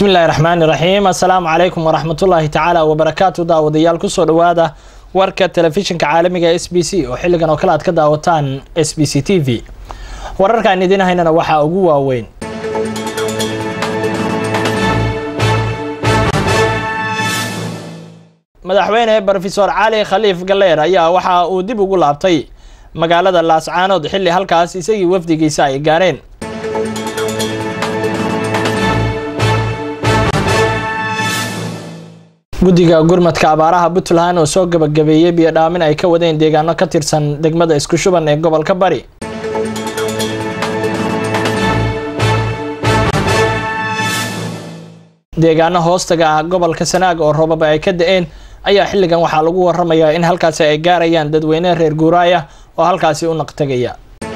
bismillahi raxmaani raxiim assalaamu calaykum waraxmatullaahi tacaala wabarakaatu daawadayaal kusoo dhawaada warka telefishinka caalamiga s b c oo xilligan oo kale aad ka daawataan s b c t v wararkaan idiin haynana waxaa ugu waaweyn madaxweyne brofesor cali khaliif galleer ayaa waxa uu dib ugu laabtay magaalada laascaanood xilli halkaas isagii wafdigiisa ay gaareen guddiga gurmadka abaaraha puntland oo soo gabagabeeyey biyo dhaamin ay ka wadeen deegaano ka tirsan degmada isku shuban ee gobolka bari deegaano hoostaga ah gobolka sanaag oo roobaba ay ka da-een ayaa xilligan waxaa lagu waramayaa in halkaasi ay gaarayaan dadweyne reer guuraaya oo halkaasi u naqtegaya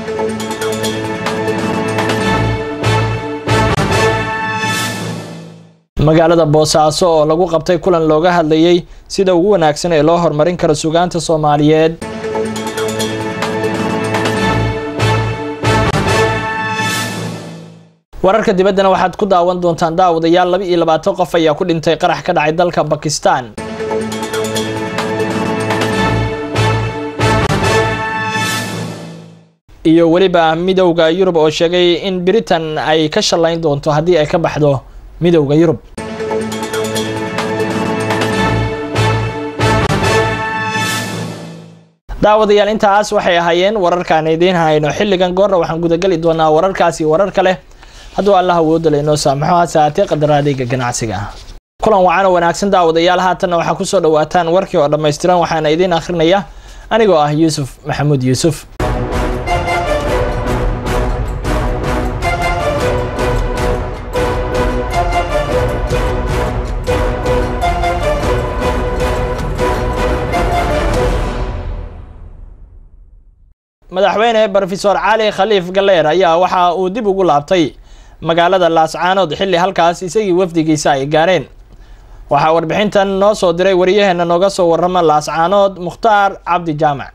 magaalada boosaaso oo lagu qabtay kulan looga hadlayay sida ugu wanaagsan ee loo horumarin karo sugaanta soomaaliyeed wararka dibaddana waxaad ku daawan doontaan daawadayaal laba iyo labaatan qof ayaa ku dhintay qarax ka dhacay dalka bakistan iyo weliba midowda yurub oo sheegay in britain ay ka shallayn doonto haddii ay ka baxdo midowda yurub daawadayaal intaas waxay ahaayeen wararkaan idiin hayno xilligan goorna waxaan gudageli doonaa wararkaasi warar kale hadduu allah awoodala inoo saamaxo hase haatee qadara adeega ganacsiga ah kulan wacan oo wanaagsan daawadayaal haatanna waxaa kusoo dhawaataan warkii oo dhammaystiran waxaana idiin akhrinayaa anigoo ah yuusuf maxamuud yuusuf madaxweyne brofesor cali khaliif galleer ayaa waxa uu dib ugu laabtay magaalada laascaanood xilli halkaas isagii wafdigiisa ay gaareen waxaa warbixintan noo soo diray wariyaheena nooga soo warama laascaanood mukhtaar cabdi jaamac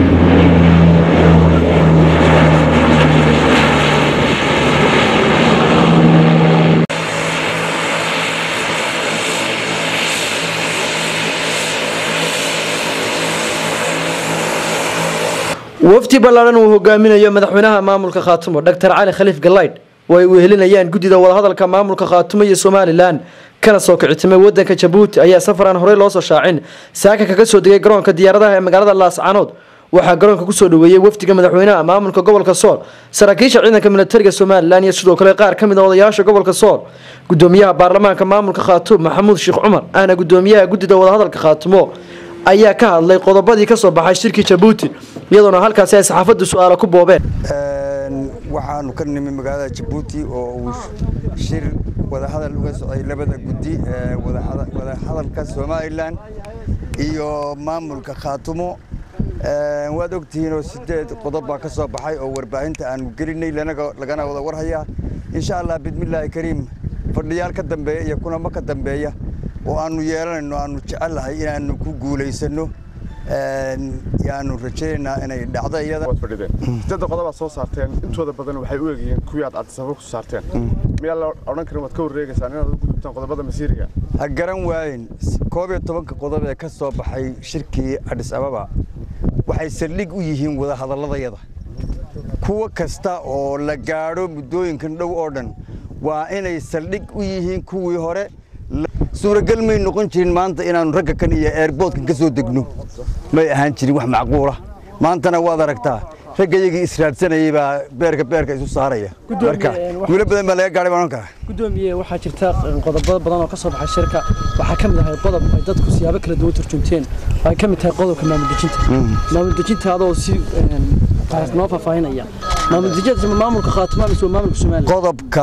wafdi ballaaran uu hogaaminayo madaxweynaha maamulka khaatumo doctor cali khaliif galaydh oo ay wehelinayaan guddida wadahadalka maamulka khaatumo iyo somalilan kana soo kicitimay wadanka jabuuti ayaa safar aan horey loosoo shaacin saaka kaga soo degay garoonka diyaaradaha ee magaalada laascaanood waxaa garoonka kusoo dhaweeyey wafdiga madaxweynaha maamulka gobolka sool saraakiisha ciidanka militariga somalilan iyo sidoo kale qaar kamid a odayaasha gobolka sool gudoomiyaha baarlamaanka maamulka khaatuum maxamuud sheekh cumar ahna gudoomiyaha guddida wadahadalka khaatumo ayaa ka hadlay qodobadii kasoo baxay shirkii jabuuti iyadoona halkaasi ay saxaafaddu su-aalo ku boobeen waxaanu ka nimi magaalada jabuuti oo uu shir wadahadal uga socday labada guddi ee wadahadalka somalilan iyo maamulka khaatumo waad ogtihiinoo sideed qodob baa ka soo baxay oo warbaahinta aanu gelinay lagana wada warhayaa insha allah bidmillaahi kariim fadhiyaal ka dambeeya iyo kulamo ka dambeeya oo aanu yeelanayno aanu jecellahay inaanu ku guulaysano yaanu rajaynaynaa inay dhacdo iyada sideedda qodobaad soo saarteen intooda badan waxay u egyihiin kuwii aad cadisafar ku saarteen miyaa la odhan karin waad ka wareegaysaan inaad u gudubtaan qodobada masiiriga ha garan waayin koob iyo tobanka qodob ee ka soo baxay shirkii adhis ababa waxay saldhig u yihiin wadahadalladayada kuwa kasta oo la gaadho muddooyinkan dhow oo dhan waa inay saldhig u yihiin kuwii hore suuragal may noqon jirin maanta inaannu ragga kan iyo eerboodkan ka soo degno may ahaan jirin wax macquula maantana waad aragtaa raggayagii israadsanayay baa beerka beerka isu saaraya marka guulo badan baa laga gaadhay baan ohan karaa gudoomiye waxaa jirta qodobo badan oo ka soo baxay shirka waxaa ka mid ahay qodob ay dadku siyaabo kala duwan turjumteen ay ka mid tahay qodobka maamuldejinta maamuldejinta adoo si noo faahfaahinaya maamuldejinta maamulka khaatuma mise waa maamulka somaliland qodobka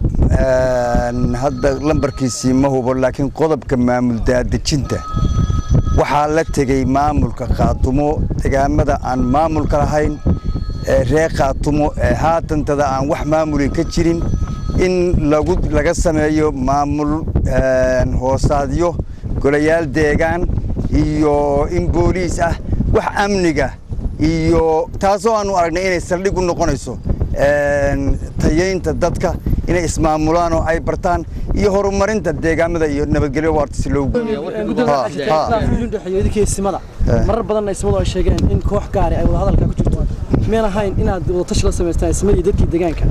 hadda lambarkiisii ma hubo laakiin qodobka maamul daadejinta waxaa la tegey maamulka khaatumo degaamada aan maamulka lahayn ee reer khaatumo ee haatantada aan wax maamulin ka jirin in laga sameeyo maamul hoosaadyo golayaal deegaan iyo in booliis ah wax amniga iyo taasoo aanu aragnay inay saldhig u noqonayso tayaynta dadka inay ismaamulaan oo ay bartaan iyo horumarinta deegaamada iyo nabadgelyo waarta si loogu idinkeesimada marar badanna ismadu ay sheegeen in koox gaari ay wada hadalka ku jirto miyaan ahayn inaad wadatashi la samaystaan ismadii dadkii deegaanka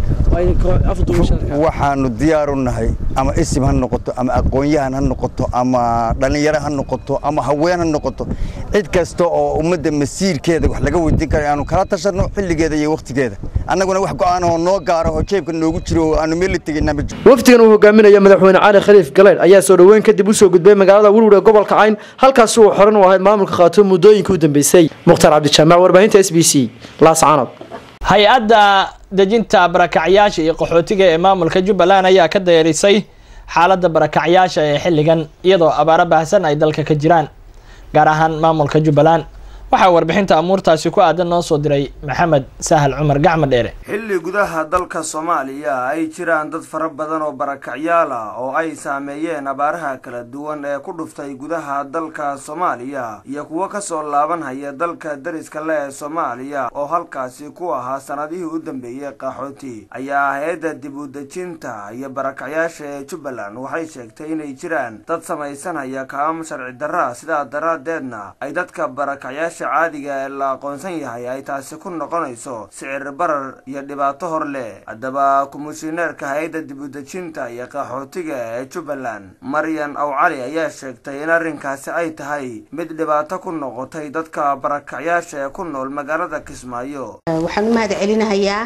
waxaanu diyaar u nahay ama isim ha noqoto ama aqoon-yahan ha noqoto ama dhallinyaro ha noqoto ama haween ha noqoto cid kasta oo ummadda masiirkeeda wax laga weydiin kara aanu kala tashanno xilligeeda iyo wakhtigeeda annaguna wax go-aan oo noo gaaro oo jeebka noogu jiro oo aanu meel la tegaynaa ma jiro wafdigan uu hogaaminayo madaxweyne cali khaliif galeydh ayaa soo dhoweyn kadib usoo gudbay magaalada welwur ee gobolka cayn halkaasi uu xoran u ahayd maamulka khaatumo muddooyinkii u dambeysay mukhtaar cabdijaamac warbaahinta s b c laascaanood hay-adda dejinta barakacyaasha iyo qaxootiga ee maamulka jubbaland ayaa ka dayarisay xaaladda barakacyaasha ee xilligan iyadoo abaaro baahsan ay dalka ka jiraan gaar ahaan maamulka jubbaland waxaa warbixinta amuurtaasi ku aadan noo soo diray maxamed sahal cumar gacma dheere xilli gudaha dalka soomaaliya ay jiraan dad fara badan oo barakacyaal ah oo ay saameeyeen abaaraha kala duwan ee ku dhuftay gudaha dalka soomaaliya iyo kuwo kasoo laabanhaya dalka dariska le ee soomaaliya oo halkaasi ku ahaa sanadihii u dambeeyey qaxooti ayaa hay-adda dib u dejinta iyo barakacyaasha ee jubbaland waxay sheegtay inay jiraan dad samaysanaya kaam sharci darra sidaa daraadeedna ay dadka barakacyaasha caadiga ee la aqoonsan yahay ay taasi ku noqonayso sicir barar iyo dhibaato hor leh haddaba komishineerka hay-adda dib u dejinta iyo qaxootiga ee jubbaland maryan aw cali ayaa sheegtay in arrinkaasi ay tahay mid dhibaato ku noqotay dadka barakacyaasha ee ku nool magaalada kismaayo waxaan u mahad celinahayaa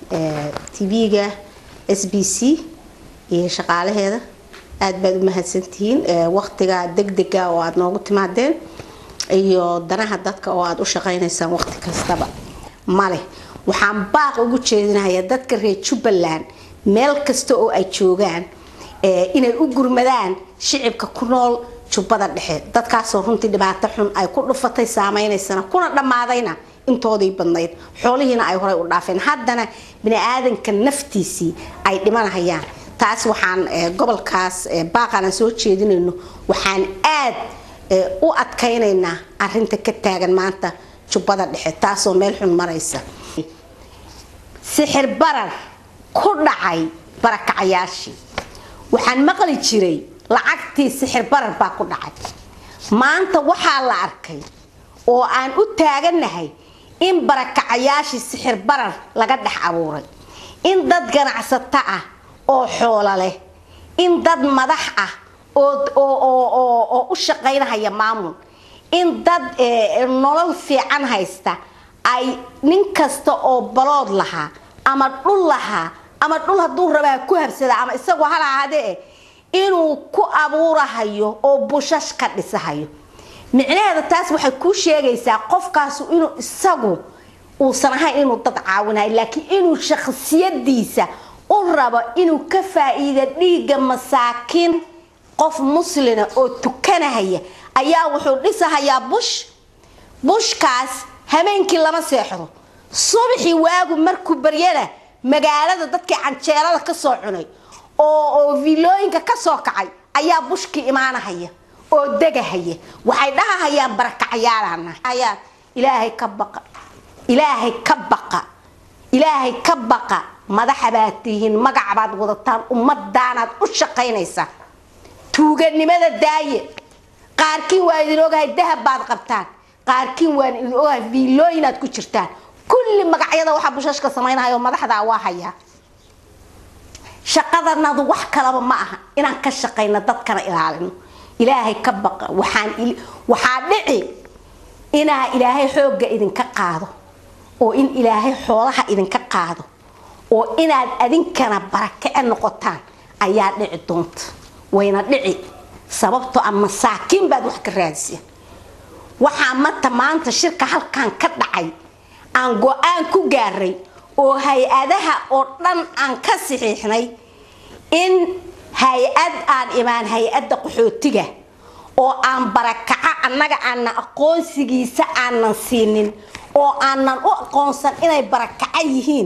tv-ga s b c iyo shaqaalaheeda aada baad u mahadsantihiin waqtiga degdega oo aada noogu timaadeen iyo danaha dadka oo aada u shaqaynaysaan waqti kastaba male waxaan baaq ugu jeedinahayaa dadka reer jubbaland meel kasta oo ay joogaan inay u gurmadaan shicibka ku nool jubbada dhexe dadkaasoo runtii dhibaato xun ay ku dhufatay saameynaysana kuna dhammaadayna intoodii badnayd xoolihiina ay horey u dhaafeen haddana bini-aadanka naftiisii ay dhimanahayaan taas waxaan gobolkaas baaqaan aan soo jeedinayno waxaan aad u adkaynaynaa arinta ka taagan maanta jubbada dhexe taasoo meel xun maraysa sixir barar ku dhacay barakacayaashii waxaan maqli jiray lacagtii sixir barar baa ku dhacay maanta waxaa la arkay oo aan u taagannahay in barakacayaashii sixir barar laga dhex abuuray in dad ganacsato ah oo xoolo leh in dad madax ah oo u shaqaynahaya maamul in dad nolol fiican haysta ay nin kasta oo balood lahaa ama dhul lahaa ama dhul hadduu rabaa ku habsada ama isagoo hala ahaadee inuu ku abuurahayo oo bushash ka dhisahayo micnaheeda taas waxay kuu sheegaysaa qofkaasu inuu isagu uusan ahayn inuu dad caawinayo laakiin inuu shakhsiyadiisa u rabo inuu ka faa-iida dhiigga masaakiin qof muslina oo tukanahaya ayaa wuxuu dhisahayaa bush bushkaas habeenkii lama seexdo subaxii waagu markuu baryana magaalada dadkii canjeelada kasoo cunay oo oo vilooyinka kasoo kacay ayaa bushkii imaanahaya oo degahaya waxay dhahahayaan barakacyaalaanayaa ilaahay ka baqa ilaahay ka baqa ilaahay ka baqa madaxa baad tihiin magac baad wadataan ummadaanaad u shaqaynaysaa tuuganimada daaye qaarkiin waa idin ogahay dahab baad qabtaan qaarkiin waan idin ogahay viilooyinaad ku jirtaan kulli magacyada waxaa bushashka samaynahayo madaxdaa waa hayaa shaqadanadu wax kalaba ma aha inaan ka shaqayno dadkana ilaalino ilaahay ka baqa waxaan waxaa dhici inaa ilaahay xoogga idinka qaado oo in ilaahay xoolaha idinka qaado oo inaad adinkana barakace noqotaan ayaa dhici doonta wayna dhici sababtoo a masaakiin baad wax ka raadiseen waxaa mata maanta shirka halkan ka dhacay aan go-aan ku gaaray oo hay-adaha oo dhan aan ka saxiixnay in hay-ad aan imaan hay-adda qaxootiga oo aan barakaco annaga aanan aqoonsigiisa aanan siinin oo aanan u aqoonsan inay barakaco yihiin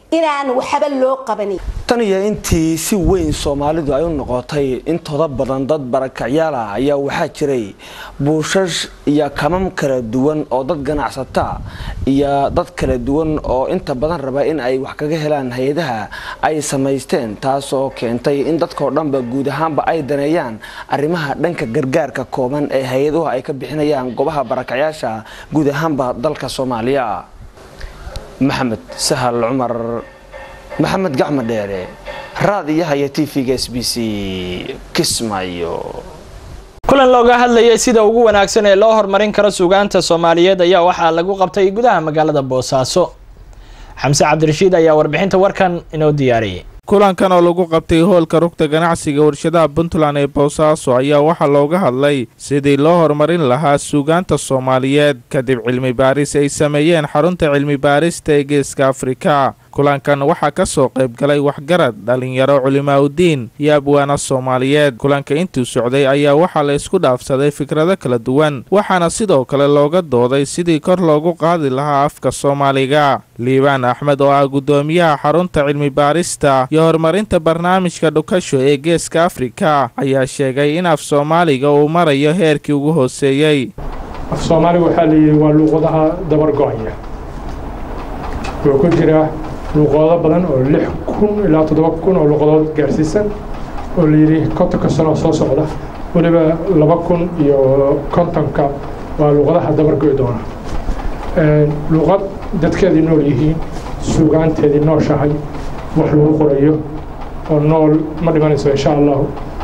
inaan waxba loo qabanin tan iyo intii si weyn soomaalidu ay u noqotay intooda badan dad barakacyaal ah ayaa waxaa jiray buushash iyo kamam kala duwan oo dad ganacsata iyo dad kala duwan oo inta badan raba in ay wax kaga helaan hay-adaha ay samaysteen taasoo keentay in dadkao dhanba guud ahaanba ay daneeyaan arrimaha dhanka gargaarka kooban ee hay-aduhu ay ka bixinayaan goobaha barakacyaasha guud ahaanba dalka soomaaliya maxamed sahal cumar maxamed gacmo dheere raadiyaha iyo tv-ga s b c kismaayo kulan looga hadlayay sida ugu wanaagsan ee loo horumarin karo suugaanta soomaaliyeed ayaa waxaa lagu qabtay gudaha magaalada boosaaso xamse cabdirashiid ayaa warbixinta warkan inoo diyaariyay kulankan oo lagu qabtay hoolka rugta ganacsiga warshadaha puntland ee boosaaso ayaa waxaa looga hadlay sidii loo horumarin lahaa suugaanta soomaaliyeed kadib cilmi baaris ay sameeyeen xarunta cilmi baarista ee geeska afrika kulankan waxaa ka soo qayb galay waxgarad dhalinyaro culimaaudiin iyo abwaana soomaaliyeed kulanka intuu socday ayaa waxaa la isku dhaafsaday fikrado kala duwan waxaana sidoo kale looga dooday sidii kor loogu qaadi lahaa afka soomaaliga liibaan axmed oo ah guddoomiyaha xarunta cilmi baarista iyo horumarinta barnaamijka dhukasho ee geeska afrika ayaa sheegay in af soomaaliga uu marayo heerkii ugu hooseeyey af soomaaliga waxaa layidhi waa luuqadaha dabargo-aya wuxuu ku jiraa luuqado badan oo lix kun ilaa toddoba kun oo luuqadood gaarsiisan oo layidhi kontonka sano soo socda weliba laba kun iyo kontonka waa luuqadaha dabargo'i doona luuqad dadkeedii nool yihiin suugaanteedii nooshahay wax lagu qorayo oo nool ma dhimanayso insha allahu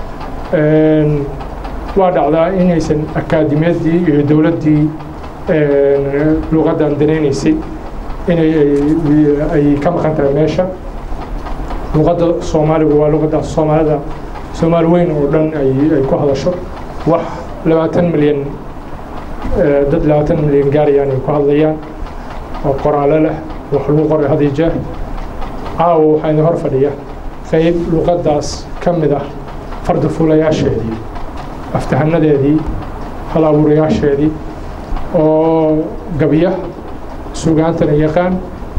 waa dhacdaa inaysan akaadimiyadii iyo dowladdii luuqaddan danaynaysay inay ay ka maqan tahay meesha luuqadda soomaaligu waa luuqadda soomaalida soomaali weyn oo dhan ay ku hadasho wax labaatan milyan dad labaatan milyan gaarayaan ay ku hadlayaan oo qoraale leh wax lagu qoray had iyo jeer caawa waxaa idin hor fadhiya qayb luuqaddaas ka mid ah farda fuulayaasheedii aftahanadeedii hal abuurayaasheedii oo gabya sugaantana yaqaan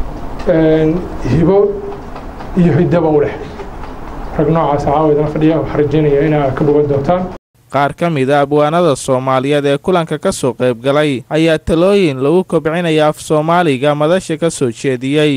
hibo iyo hiddaba u leh rag noocaas caawa idin fadhiya waxaan rajeynaya inaa ka bogan doontaan qaar ka mid a abwaanada soomaaliyeed ee kulanka ka soo qayb galay ayaa talooyin lagu kobcinaya af soomaaliga madasha ka soo jeediyey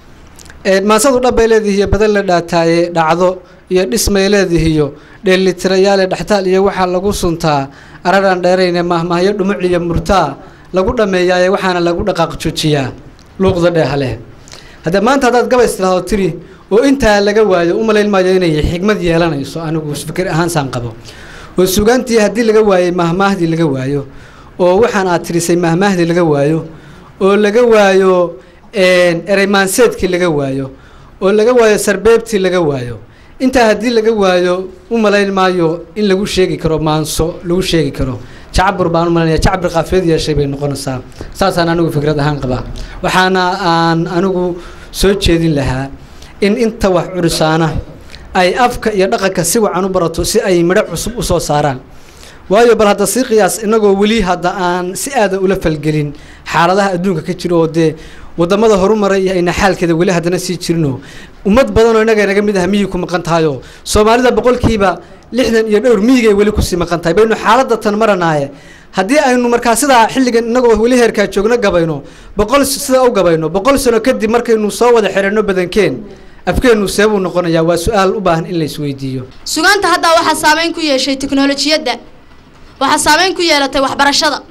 maasadu dhabbay leedihiyo badan la dhaataaye dhacdo iyo dhismay leedihiyo dheelitirayaale dhextaal iyo waxaa lagu suntaa araraan dheerayne mahmahyo dhumuc iyo murtaa lagu dhammeeyaaye waxaana lagu dhaqaaq joojiyaa luuqda dheehaleh haddee maanta haddaad gabays tidhaahdo tiri oo intaa laga waayo u malayn maayo inay xigmad yeelanayso anigu fikir ahaansaan qabo oo sugaantii haddii laga waayey mahmaahdii laga waayo oo waxaan aad tirisay mahmaahdii laga waayo oo laga waayo ereymaanseedkii laga waayo oo laga waayo sarbeebtii laga waayo intaa haddii laga waayo u malayn maayo in lagu sheegi karo maanso lagu sheegi karo jacbur baan u malaynaya jacbir qaafiyad yeeshay bay noqonaysaa saasaan anigu fikrad ahaan qabaa waxaana aan anigu soo jeedin lahaa in inta wax curisaana ay afka iyo dhaqanka si wacan u barato si ay midho cusub u soo saaraan waayo bal hadda sii qiyaas innagoo weli hadda aan si aada ula falgelin xaaladaha adduunka ka jiro oo dee wadamada horumaray iyo ayna xaalkeeda weli haddana sii jirino ummad badan oo innaga naga mid ah miyig ku maqan tahayoo soomaalida boqolkiiba lixdan iyo dhowr miyigay weli kusii maqan tahay baynu xaaladda tan maranaaye haddii aynu markaa sidaa xilligan innagoo weli heerkaa joogno gabayno boqol sidaa u gabayno boqol sano kadib markaynu soo wada xidhanno badankeen afkeennu seebuu noqonayaa waa su-aal u baahan in la isweydiiyo sugaanta haddaa waxaa saameyn ku yeeshay teknolojiyadda waxaa saameyn ku yeelatay waxbarashada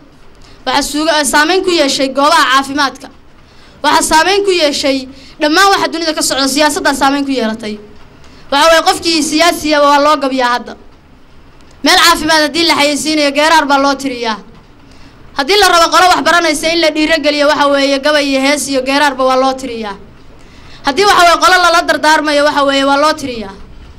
waxaa saameyn ku yeeshay goobaha caafimaadka waxaa saameyn ku yeeshay dhammaan waxa dunida ka socda siyaasaddaa saameyn ku yeelatay waxa weye qofkii siyaasiya waa loo gabiyaa hadda meel caafimaad haddii la xayeysiinayo geeraar baa loo tiriyaa haddii la rabo qolo wax baranaysa in la dhiirogeliyo waxa weeye gabay iyo hees iyo geeraarba waa loo tiriyaa haddii waxa weye qolo lala dardaarmayo waxa weeye waa loo tiriyaa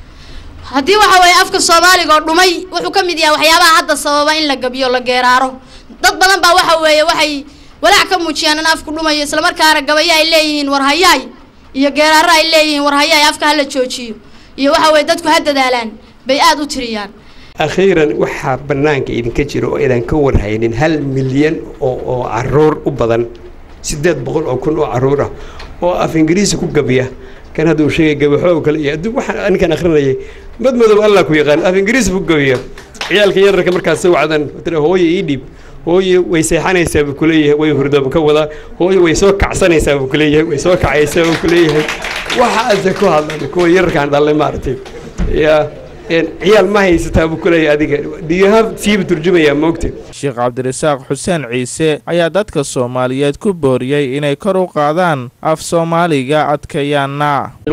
haddii waxa weeye afka soomaaliga oo dhumay wuxuu ka mid yahay waxyaabaha hadda sababa in la gabiyo la geeraaro dad badan baa waxa weeye waxay walaac ka muujiyaan in afku dhumayo islamarkaana gabayo ay leeyihiin war hayaay iyo geeraaro ay leeyihiin war hayaay afka hala joojiyo iyo waxa weye dadku ha dadaalaan bay aada u tiriyaan akhiiran waxaa bannaanka idinka jira oo idan ka warhaynin hal milyan oo oo caruur u badan siddeed boqol oo kun oo caruur ah oo af ingiriisi ku gabiya kan hadduu sheegay gabaxoog kale iyo adduun waxaan ninkan akhrinayay mad madow allah ku yaqaan af ingiriisi ku gabiya ciyaalka yararka markaas soo wacdan tira hooye ii dhiib hooye way seexanaysaa buu kuleeyahay way hurdaba ka wadaa hooye way soo kacsanaysaa buu kuleeyahay way soo kacaysaa buu kuleeyahay waxaase ku hadlan kuwa yararkaan dhalle maaragtay ya ciyaal ma haysataa buu kuleeyahay adiga diyaha siiba turjumayaa moogta sheekh cabdirasaaq xuseen ciise ayaa dadka soomaaliyeed ku booriyey inay kor u qaadaan af soomaaliga adkeeyaana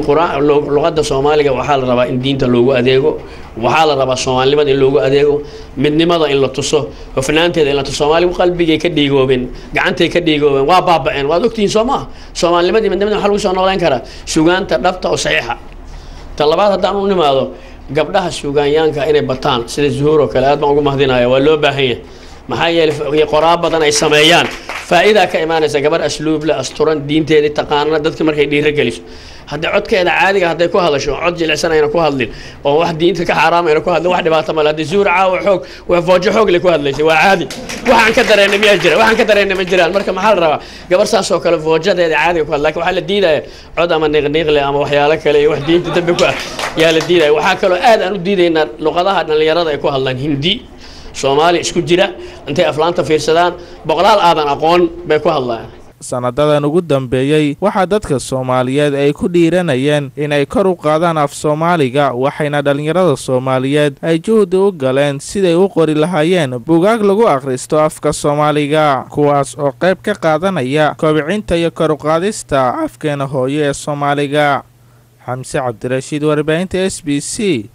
luqadda soomaaliga waxaa la rabaa in diinta loogu adeego waxaa la rabaa soomaalinimada in loogu adeego midnimada in la tuso hofnaanteeda in la tuso soomaaligu qalbigay ka dhiigoobeen gacantay ka dhiigoobeen waa baaba'een waad ogtihiin soo maha soomaalinimadii midnimada waxaa lagu soo noolayn karaa sugaanta dhabta oo saxiixa ta labaad haddaan u nimaado gabdhaha suugaanyaanka inay bataan sida zuhuur oo kale aad baan ugu mahadinaya waa loo baahan yahay maxaa yeelay qoraa badan ay sameeyaan faa'iidaa ka imaanaysa gabar asluub leh asturan diinteedii taqaana dadka markay dhiiro geliso haddii codkeeda caadiga hadday ku hadasho cod jilicsan ayna ku hadlin oo wax diinta ka xaaraam ayna ku hadlin wax dhibaato male haddii zuhur caawa xoog waa foojo xoog le ku hadlaysay waa caadi waxaan ka dareennay miyaa jira waxaan ka dareennay ma jiraan marka maxaa la rabaa gabar saas oo kale foojadeeda caadiga ku hadla lakin waxaa la diidaya cod ama niiqniiqle ama waxyaalo kale iyo wax diinta dambe ku ah yaa la diidaya waxaa kaloo aad aan u diidaynaa luqadaha dhallinyarada ay ku hadlaan hindi soomaali isku jira intay aflaanta fiirsadaan boqolaal aadan aqoon bay ku hadlayaan sanadadan ugu dambeeyey waxaa dadka soomaaliyeed ay ku dhiiranayeen inay kor u qaadaan af soomaaliga waxayna dhallinyarada soomaaliyeed ay juhdi u galeen siday u qori lahaayeen bugaag lagu akhristo afka soomaaliga kuwaas oo qayb ka qaadanaya kobcinta iyo kor u qaadista afkeena hooyo ee soomaaliga xamse cabdirashiid warbaahinta s b c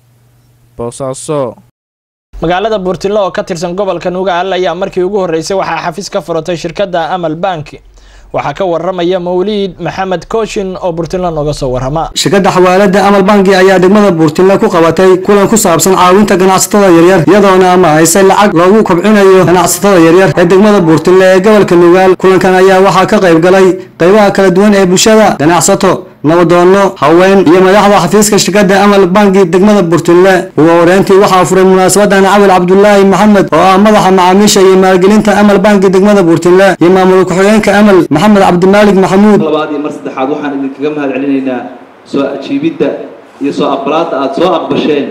boosaaso magaalada buurtilo oo ka tirsan gobolka nugaal ayaa markii ugu horreysay waxaa xafiis ka furatay shirkadda amal bank waxaa ka waramaya mawliid maxamed kooshin oo buurtilo nooga soo warama shirkadda xawaalada amal banki ayaa degmada buurtilo ku qabatay kulan ku saabsan caawinta ganacsatada yaryar iyadoona ama haysay lacag loogu kobcinayo ganacsatada yaryar ee degmada buurtilo ee gobolka nugaal kulankan ayaa waxaa ka qayb galay qaybaha kala duwan ee bulshada ganacsato nabadoono haween iyo madaxda xafiiska shirkadda amal banki degmada burtille ugu horeyntii waxaa furay munaasabadan cawil cabdulaahi maxamed oo ah madaxa macaamiisha iyo maalgelinta amal banki degmada burtille iyo maamul ku-xigeenka amal maxamed cabdimaalig maxamuud labaad iyo mar saddexaad waxaan idinkaga mahad celinaynaa soo ajiibidda iyo soo aqbalaadda aada soo aqbasheen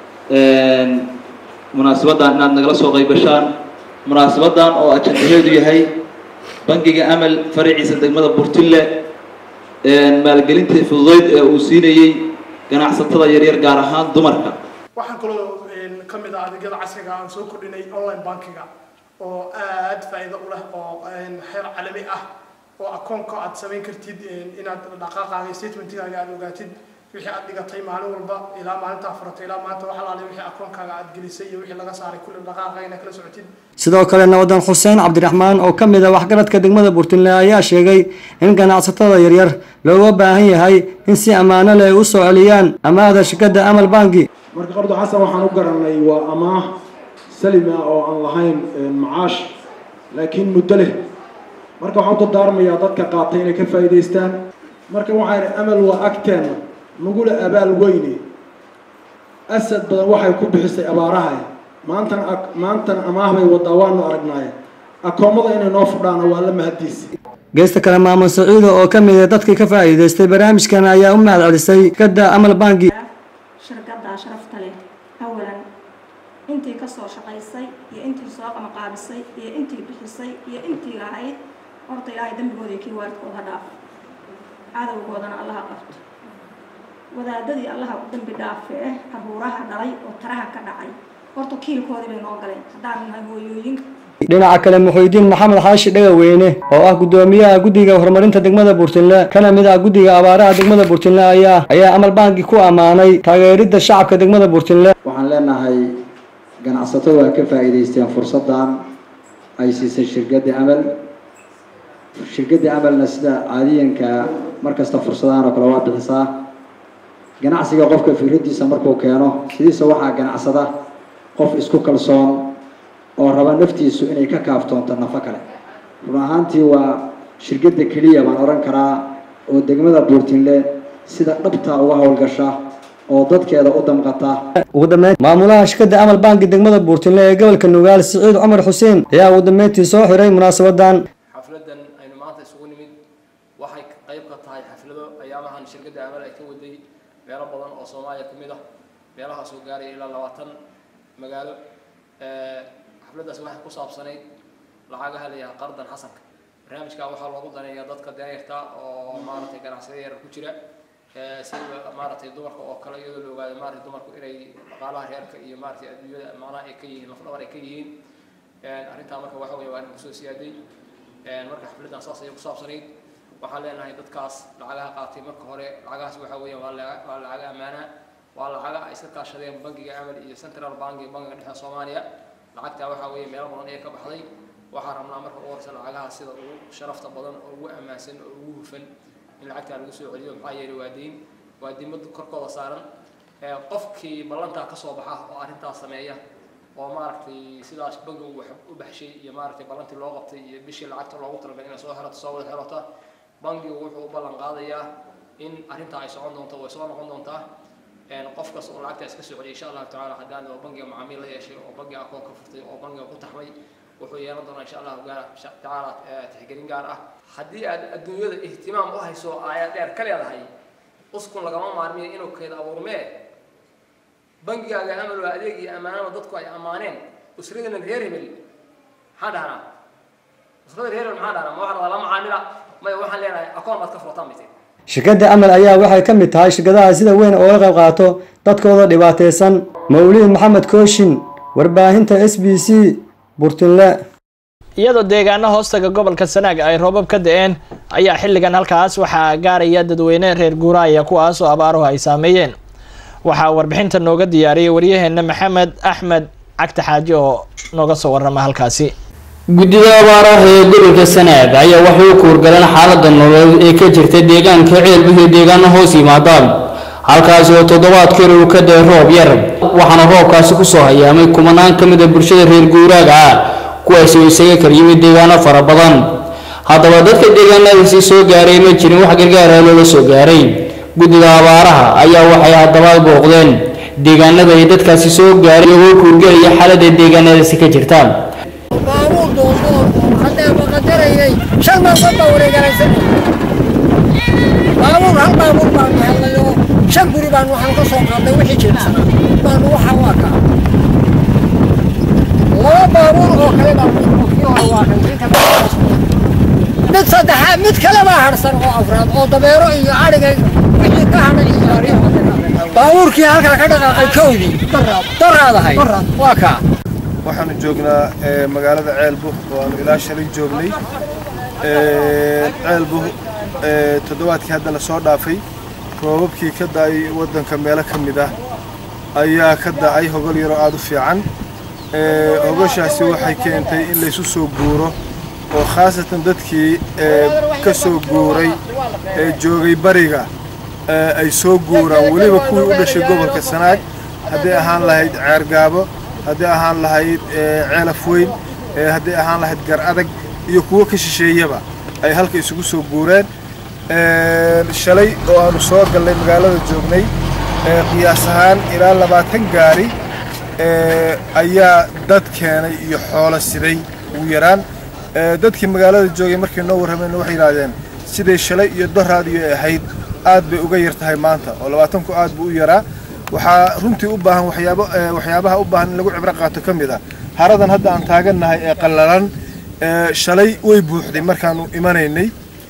munaasabadan inaad nagala soo qaybashaan munaasabadan oo ajandaheedu yahay bankiga amal faraciisa degmada burtille maalgelinta fududeyd ee uu siinayey ganacsatada yaryar gaar ahaan dumarka waxaan kaloo ka mid ah adeegyada casriga aan soo kordhinay online bankiga oo aad faa'iido u leh oo xeer calami ah oo akoonka aad samayn kartid inaad dhaqaaqaaga statementigaaga aad ogaatid wixii aad dhigatay maalin walba ilaa maalintaa furatay ilaa maanta wax alaale wixii akoonkaaga aad gelisay iyo wixii laga saaray kulli dhaqaaqa inaad kala socotid sidoo kale nabadan xuseen cabdiraxmaan oo ka mid ah waxgaradka degmada burtinle ayaa sheegay in ganacsatada yaryar looga baahan yahay in si ammaano leh u soo celiyaan amaahda shirkadda amal banki marka qardo xasan waxaan u garanay waa amaah salima oo aan lahayn macaash laakiin muddo leh marka waxaan u dardaarmayaa dadka qaatay inay ka faa'iidaystaan marka waxaan amal waa agteena nagula abaal weyne asad badan waxay ku bixisay abaaraha maantana maantana amaah bay wadaa waanu aragnaaye akoomada inay noo fudhaana waa la mahadiisa geesta kale maamul saciido oo ka mid ah dadkii ka faa'iidaystay barnaamijkan ayaa u mahad celisay shirkadda amal banki shirkaddaa sharafta leh awalan intii ka soo shaqaysay iyo intii soo qamaqaabisay iyo intii bixisay iyo intii lahayd horta ilaahay dembigooda iyo kii waalidkooda dhaaf cadowgoodana allaha qabto wadaadadii allaha u dambi dhaafe eh caruuraha dhalay oo taraha ka dhacay horta kiilkoodii bay noo galeen haddaan nahay hooyooyinka dhinaca kale muxuudiin maxamed xaashi dhagaweyne oo ah guddoomiyaha guddiga horumarinta degmada burtinle kana mid ah guddiga abaaraha degmada burtinle ayaa ayaa amal banki ku ammaanay taageeridda shacabka degmada burtinle waxaan leenahay ganacsatadu ay ka faa'iidaysteen fursaddan ay siisay shirkadda amal shirkadda amalna sida caadiyanka markasta fursadahan oo kale waa bixisaa ganacsiga qofka fikraddiisa markuu keeno sidiisa waxaa ganacsada qof isku kalsoon oo raba naftiisu inay ka kaaftoonto nafo kale run ahaantii waa shirkadda keliya baan odhan karaa oo degmada buurtinle sida dhabtaa uga howlgasha oo dadkeeda u damqata ugu dambeyn maamulaha shirkadda amal banki degmada buurtinle ee gobolka nugaal siciid cumar xuseen ayaa ugu dambeyntii soo xiray munaasabadan xafladan aynu maanta isugu nimid waxay qayb ka tahay shirkadda amal ay ka waday meelo badan oo soomaaliya ka mid ah meelahaas oo gaaraya ilaa labaatan magaalo xafladdaas waxay ku saabsanayd lacagaha la yidhaha qardan xasanka barnaamijkaa waxaa loogu daneeyaa dadka danyarta oo maaragtay ganacsiyada yarar ku jira sida maaragtay dumarka oo kale iyadoo la ogaado maaragtay dumarku inay dhaqaalaha reerka iyo maaragtay adduunyada macnaha ay ka yihiin lafdhabar ay ka yihiin arrintaa marka waxa weeye waa arrin kusoo siyaaday marka xafladdan saas ayay ku saabsanayd waxaan leenahay dadkaas lacagaha qaatay marka hore lacagahaas waxa weeye waa waa lacaga ammaana waa lacaga ay iska kaashadeen bangiga amal iyo central bank iyo bangiga dhexe soomaaliya lacagtaa waxaa weeye meelo badan ayay ka baxday waxaan rabnaa marka ugu horeysa lacagaha sida ugu sharafta badan oo ugu ammaansan oo ugu hufan in lacagtaa lagu soo celiyo maxaa yeelay waa deyn waa dimad korkooda saaran qofkii ballantaa kasoo baxa oo arrintaas sameeya oo maaragtay sidaas bangigu wax u baxshay iyo maaragtay ballantii loo qabtay iyo bishii lacagta loogu talagalay inay soo xerato soo wada xerota bangigu wuxuu u ballan qaadayaa in arrintaa ay socon doonto way soo noqon doontaa qof kasta oo lacagtaa iska soo celiya insha allahu tacaala haddaan oo bangiga macaamiil la yeeshay oo bangiga akoon ka furtay oo bangiga ku taxmay wuxuu yeelan doonaa insha allahu tacaala tixgelin gaar ah haddii aad adduunyada ihtimaam u hayso ayaa dheer ka leedahay uskun lagama maarmiyo inuu keed abuurmee bangigaaga amal waa adeeg iyo ammaanada dadku ay ammaaneen usradana reer hebel maxaan dhahnaa usrada reer hebel maxaan dhahnaa ma waxaan la macaamila maya waxaan leenahay akoon baad ka furtaan bay shirkadda amal ayaa waxay ka mid tahay shirkadaha sida weyn ooga qayb qaato dadkooda dhibaataysan mawliid maxamed kooshin warbaahinta s b c burtinle iyadoo deegaano hoostaga gobolka sanaag ay roobab ka da-een ayaa xilligan halkaas waxaa gaaraya dadweyne reer guuraaya kuwaas oo abaaruhu ay saameeyeen waxaa warbixinta nooga diyaariyay waryaheena maxamed axmed cagta xaaji oo nooga soo warama halkaasi guddida abaaraha ee gobolka sanaag ayaa waxay u kuurgaleen xaalada nololeed ee ka jirta deegaanka ceelbuh iyo deegaano hoos yimaadaan halkaasi oo toddobaadkii uu ka day roob yar waxaana roobkaasi kusoo hayaamay kumanaan ka mid a bulshada reer guuraaga ah kuwaasi oo isaga kala yimid deegaano fara badan haddaba dadka deegaanadaasi soo gaaray ma jirin wax gargaara loola soo gaaray guddida abaaraha ayaa waxay haddaba booqdeen deegaanada ay dadkaasi soo gaaray iyagoo kuurgelaya xaalada deegaanadaasi ka jirta baabuur doondoon haddee maqadarayay shan maalmood baa wareegaraysan baabuur hal baabuur baanu helnayo shan guri baanu waxaan ka soo qaadnay wixii jirsana baanu waxaa waa kaa laba baabuur oo kale baanu kii hore waa kan inta mid saddexaad mid kale baa harsan oo afraad oo dabeero iyo adhiga wixii ka hadhay iyo ariyo baabuurkii halkaa ka dhaqaaqay kowdii daraadahay waa kaa waxaanu joognaa magaalada ceelbuh oo aanu ilaa shalay joognay ceelbuh toddobaadkii hadda la soo dhaafay roobabkii ka da'ay waddanka meelo ka mid ah ayaa ka da'ay hogol yaroo aada u fiican hogoshaasi waxay keentay in laysu soo guuro oo khaasatan dadkii ka soo guuray ee joogay bariga ay soo guuraan weliba kuwii u dhashay gobolka sanaag hadday ahaan lahayd ceergaabo hadday ahaan lahayd ceelaf weyn hadday ahaan lahayd gar adag iyo kuwo ka shisheeyaba ay halka isugu soo guureen shalay oo aanu soo gallay magaalada joognay qiyaas ahaan ilaa labaatan gaari ayaa dad keenay iyo xoolo siday ugu yaraan dadkii magaalada joogay markay noo warramayna waxay yidhaahdeen siday shalay iyo doraadiyo ahayd aad bay uga yar tahay maanta oo labaatanku aad buu u yaraa waxaa runtii u baahan waxyaabo waxyaabaha u baahan in lagu cibro qaato ka mid ah haradan hadda aan taagannahay ee qallalan shalay way buuxday markaanu imanaynay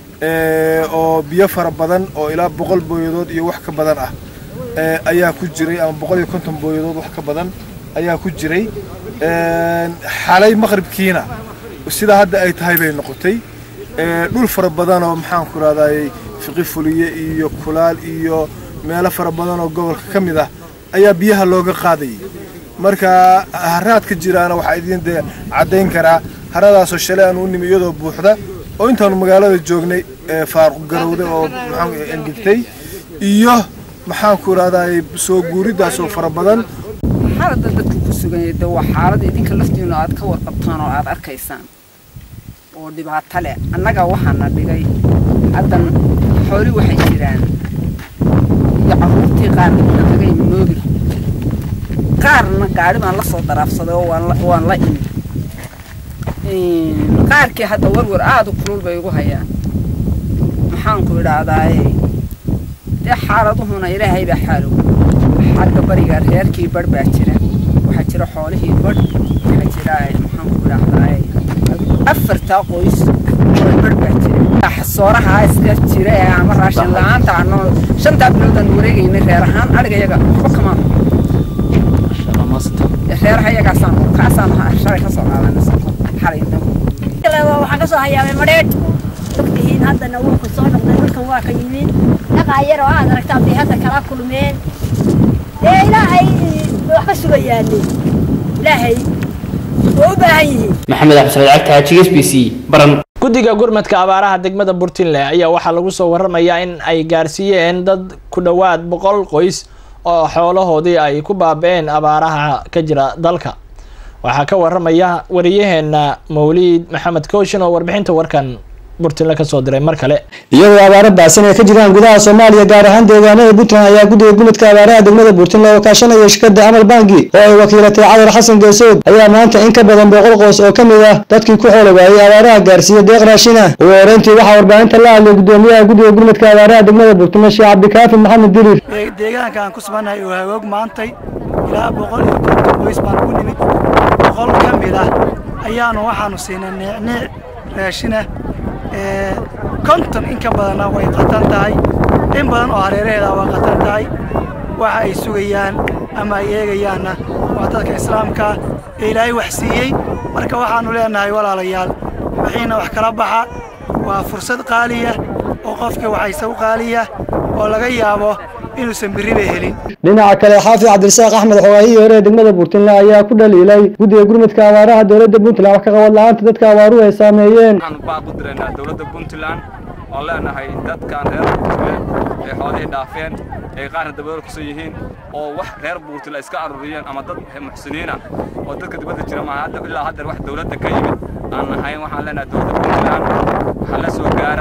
oo biyo fara badan oo ilaa boqol booyadood iyo wax ka badan ah ayaa ku jiray ama boqol iyo konton booyadood wax ka badan ayaa ku jiray xalay maqribkiina sidaa hadda ay tahay bay noqotay dhul fara badan oo maxaan ku rahdaayey fiqi fuliye iyo kulaal iyo meelo fara badan oo gobolka ka mid ah ayaa biyaha looga qaadayay marka haraad ka jiraana waxaa idiin dee caddayn karaa haradaasoo shalay aan u nimi iyadoo buuxda oo intaanu magaalada joognay faaruq garowday oo maxaan engegtay iyo maxaan ku rahdaayey soo guuridaasoo fara badan xaaladda dadka ku sugan yahay de waa xaalad idinka laftiinu aad ka warqabtaan oo aad arkaysaan oo dhibaato leh annaga waxaana dhigay haddan xooli waxay jiraan iyo carruurtii qaar nagay moobil qaarna gaari baan la soo daraafsaday oo waan la imi qaarkii hadda warwar aada u kulul bay igu hayaan maxaanku idhaahdaaye dee xaaladuhuna ilaahay baa xaalow xagga bariga reerkii badh baa jira waxaa jira xoolihii badh waxaa jira maxaan ku idhaahdaa afartaa qoys badh baa jira xasooraha iska jira ee ama raashin la-aanta ano shantaa biloodan wareegayna reer ahaan adhigayaga waxba kamaan reeraha iyagaasaan kaasaan shalay ka soo qaadanay soko xalay waxaan ka soo hayaabay madheedh ogtihiin haddana wuu ku soo noqday dhulkan waa ka yimid dhaqaa yar oo aad aragtaa bay hadda kala kulmeen dee ilaahay wax ka sugayaane ilaahay waa u baahan yihiin maxamed axmed cagta g s b c baran guddiga gurmadka abaaraha degmada puntland ayaa waxaa lagu soo waramayaa in ay gaarsiiyeen dad ku dhowaad boqol qoys oo xoolahoodii ay ku baaba-een abaaraha ka jira dalka waxaa ka waramaya wariyaheena mawliid maxamed kooshin oo warbixinta warkan puntland kasoo diray mar kale iyagoo abaaro baasan ay ka jiraan gudaha soomaaliya gaar ahaan deegaanada puntland ayaa guddiga gumidka abaaraha degmada puntland oo kaashanaya shirkada amal bangi oo ay wakiilatay cadar xasan geesood ayaa maanta in ka badan boqol qoys oo kamid ah dadkii ku xoolo waayey abaaraha gaarsiiya deeq raashin ah ugu horeyntii waxaa warbaahinta la hadlay gudoomiyaha guddiga gurmadka abaaraha degmada puntland sheekh cabdikaafi maxamed dirir deegaanka aan ku sugannahay oo hagoog maantay ilaa boqol iyo konton qoys baan ugu nimid boqol ka mid ah ayaanu waxaanu siinay neecneec raashinah konton in ka badanna way qatan tahay in badan oo hareeraheeda way qatan tahay waxa ay sugayaan ama ay eegayaanna waa dadka islaamka ee ilaahay wax siiyey marka waxaannu leenahay walaalayaal wixiina wax kala baxa waa fursad qaaliya oo qofkii waxayse u qaaliya oo laga yaabo inuusan berriba helin dhinaca kale xaafid cabdirasaaq axmed xogaahihii hore ee degmada puntland ayaa ku dhaliilay guddiga gurmadka abaaraha dowladda puntland wax ka qabad la-aanta dadka abaaruhu ay saameeyeen waxaan baaq u diraynaa dowladda puntland oo leenahay dadkan reer puntland ee xoolihii dhaafeen ee qaarna dabadooda kusoo yihiin oo wax reer puntland iska aruuriyeen ama dad muxsiniina oo dadka dibadda jira maaha hadda ilaa haddeer wax dowladda ka yimid aan ahayn waxaan leenahay dowladda puntland waxaa la soo gaara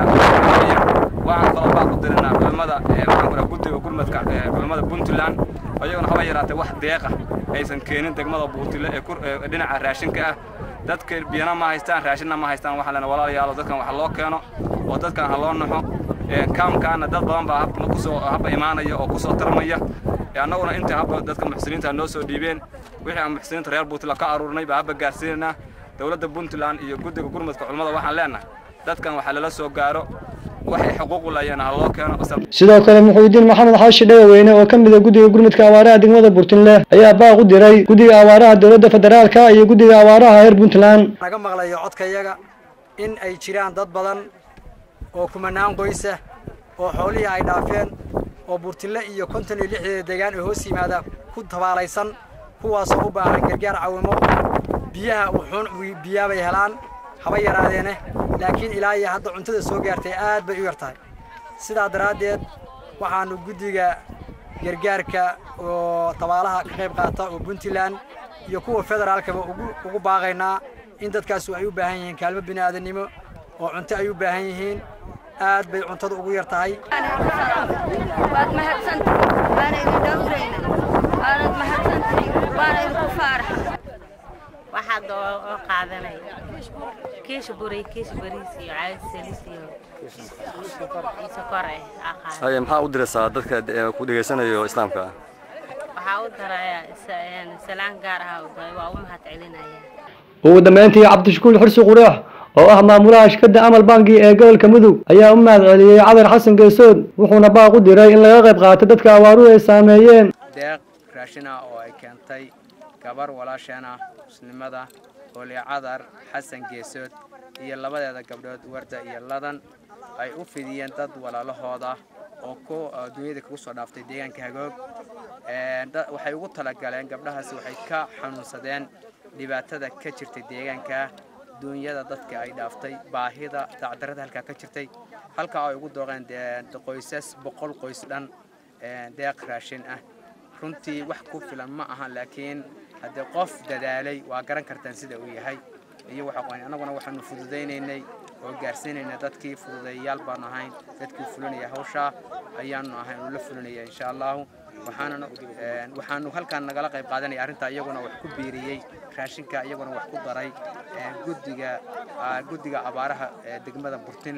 waxaan kaloo baaq u dirinaa culimmada maxaan ku guddiga gurmadka culimmada puntland ayaguna haba yaraatee wax deeqa aysan keenin degmada buurtile ee dhinaca raashinka ah dadka biyana ma haystaan raashinna ma haystaan waxaa lena walaalayaalo dadkan wax loo keeno oo dadkan ha loo naxo kaamkaana dad badan baa habna kusoo habba imaanaya oo kusoo tarmaya annaguna inta habba dadka muxsiniinta noo soo dhiibeen wixii aan muxsiniinta reer puntland ka aruurnay baa habba gaarsiinaynaa dowladda puntland iyo guddiga gurmadka culimmada waxaan leenahay dadkan waxaa lala soo gaaro waxay xuquuq u laayeen ha loo keeno sidoo kale muxuudiin maxamed xaashi dhagaweyne oo ka mid a guddiga gurmadka abaaraha degmada puntland ayaa baaq u diray guddiga abaaraha dowladda federaalka iyo guddiga abaaraha reer puntland naga maqlayo codkayaga in ay jiraan dad badan oo kumanaan qoysa oo xoolihii ay dhaafeen oo burtille iyo konton iyo lixdeeda deegaan ee hoos yimaada ku tabaalaysan kuwaasoo u baahan gargaar cawimo biyaha wuxuun biyaabay helaan haba yaraadeene laakiin ilaa iyo hadda cuntada soo gaartay aad bay u yar tahay sidaa daraaddeed waxaannu guddiga gargaarka oo tabaalaha ka qayb qaata oo puntland iyo kuwa federaalkaba ugu baaqaynaa in dadkaasu ay u baahan yihiin kaalmo bini aadannimo oo cunto ay u baahan yihiin aad bay cuntada ugu yar tahay waad mahadsantahay waana idin dhowrayna waanad mahadsantahay waana idinku faaraxa waxaad oo qaadanay kiisha buray kiisha bariis iyo caadi salis iyo sokor eh aa qaadan haye maxaa u diraysaa dadka ku dhegaysanayo islaamka ah waxaa u daraya salaan gaar ah u daray waa u mahad celinaya ugu dambeyntii cabdishakuul xursi qureex oo ah maamulaha shirkadda amal bangi ee gobolka mudug ayaa u mahad celiyey cadar xasan geesood wuxuuna baaq u diray in laga qayb qaato dadka abaaruhu ay saameeyeen deeq raashin ah oo ay keentay gabar walaasheen ah muslimada hooli cadar xasan geesood iyo labadeeda gabdhood warda iyo ladan ay u fidiyeen dad walaalahooda oo ku dunyada kagu soo dhaaftay deegaanka hagoog waxay ugu talagaleen gabdhahaasi waxay ka xanuunsadeen dhibaatada ka jirtay deegaanka duunyada dadka ay dhaaftay baahida dacdarada halkaa ka jirtay halkaa ay ugu dooqeen qoysas boqol qoys dhan deeq raashin ah runtii wax ku filan ma aha laakiin haddii qof dadaalay waa garan kartaan sida uu yahay iyo waxa annaguna waxaanu fududaynaynay oo gaarsiinaynay dadkii fududeeyayaal baanu ahayn dadkii fulinaya hawshaa ayaanu ahayn oo la fulinaya insha allahu waxaanana waxaanu halkaan nagala qayb qaadanaya arrintaa iyaguna wax ku biiriyey raashinka iyaguna wax ku daray guddiga guddiga abaaraha degmada burtinle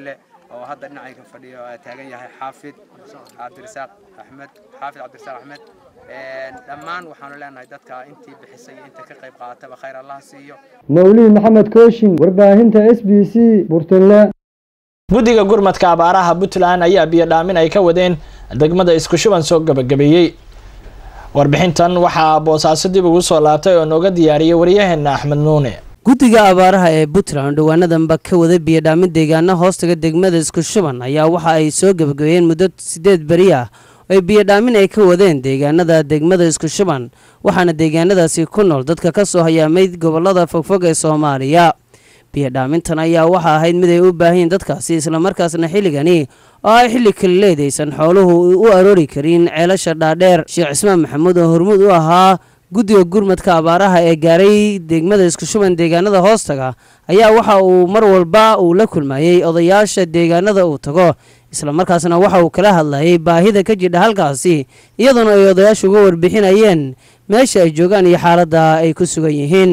oo hadda dhinacayga fadhiyo taagan yahay xaafid cabdirasaaq axmed xaafid cabdirasaaq axmed dhammaan waxaanu leenahay dadka intii bixisay iyo inta ka qayb qaadataba khayr allah siiyo mawlid maxamed kooshin warbaahinta s b c burtinle guddiga gurmadka abaaraha puntland ayaa biyo dhaamin ay ka wadeen degmada isku shuban soo gabagabeeyey warbixintan waxaa boosaaso dib ugu soo laabtay oo nooga diyaariyey waryaheena axmed nuune guddiga abaaraha ee puntland dhowaanadanba ka wada biyodhaamin deegaana hoostaga degmada isku shuban ayaa waxa ay soo gabagabeeyeen muddo sideed beri ah ay biyodhaamin ay ka wadeen deegaanada degmada isku shuban waxaana deegaanadaasi ku nool dadka ka soo hayaamay gobolada fogfog ee soomaaliya biyodhaamintan ayaa waxa ahayd mid ay u baahanyiin dadkaasi islamarkaasna xilligani oo ay xilli kalileed aysan xooluhu u aroori karin ceelasha dhaadheer sheekh cismaan maxamuud oo hormuud u ahaa guddiga gurmadka abaaraha ee gaaray degmada isku shuban deegaanada hoostaga ayaa waxa uu mar walba uu la kulmayey odayaasha deegaanada uu tago islamarkaasna waxa uu kala hadlayay baahida ka jidha halkaasi iyadoona ay odayaashu uga warbixinayeen meesha ay joogaan iyo xaaladda ay ku sugan yihiin